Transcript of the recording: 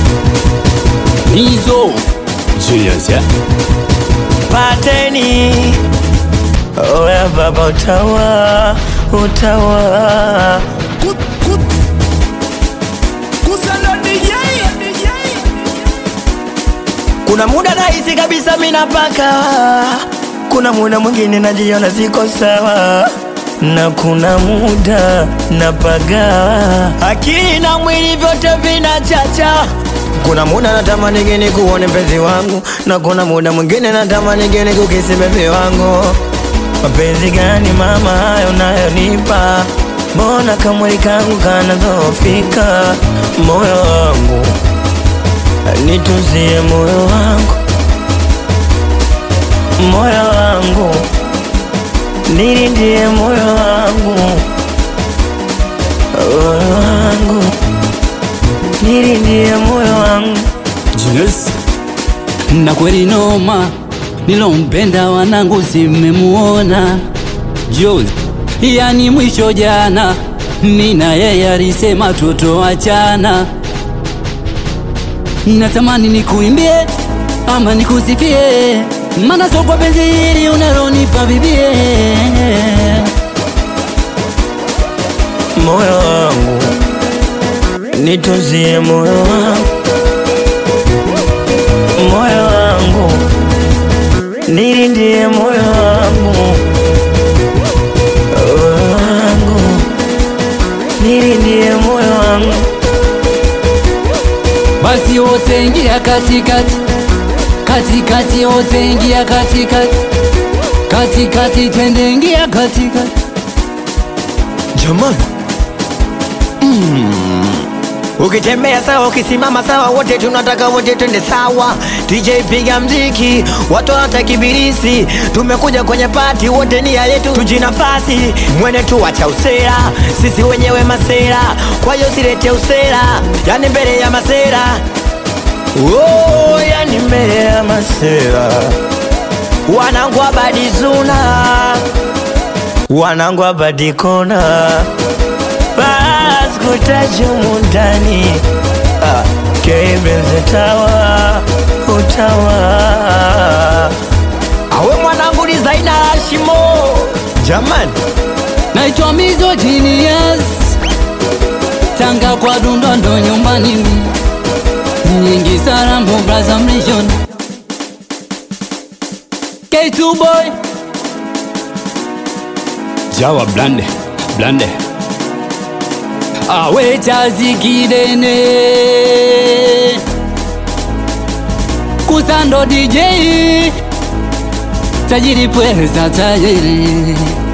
Nizo Julius ya pateni oya baba utawa utawa kuna muda nahisi kabisa minapaka kuna muda mwingine najiona siko sawa na kuna muda napaga akili na mwili vyote vinachacha kuna muda natamani geni kuone mpenzi wangu na kuna muda mwingine natamani geni kukisi bebi wangu mapenzi gani mama hayo nayonipa mbona kamwili kangu kanazofika moyo wangu nituzie moyo wangu moyo wangu nilindie moyo wangu moyo wangu nilindie moyo wangu Julius na kweli noma nilompenda wanangu simemuona Jules yani mwisho jana nina yeye alisema tutoachana natamani nikuimbie ama nikusifie mana sokwa penzi hili unalonipa bibie moyo wangu nituzie moyo wangu moyo wangu nilindie moyo wangu moyo wangu nilindie moyo wangu basi wote ingia katikati katikati wote ingia katikati katikati twende ingia katikati jamani ukitembea sawa ukisimama sawa wote tunataka wote twende sawa DJ piga mziki watu wanatakibirisi tumekuja kwenye pati wote nia yetu tujinafasi mwene tu wacha usera sisi wenyewe masera kwa hiyo silete usera yani mbele ya masera oh, yani mbele ya masera wanangu abadizuna wanangu abadikona baskutajumu ndani ah, kebenze tawa utawa awe mwanangu ni zaina hashimo jamani naitwa Mizo Genius Tanga kwa Dundondo nyumbani mi nyingi Sarambo Braza Mlishon K2 boy Jawa blande blande awe chazi kidene kusando DJ tajiri pweza tajiri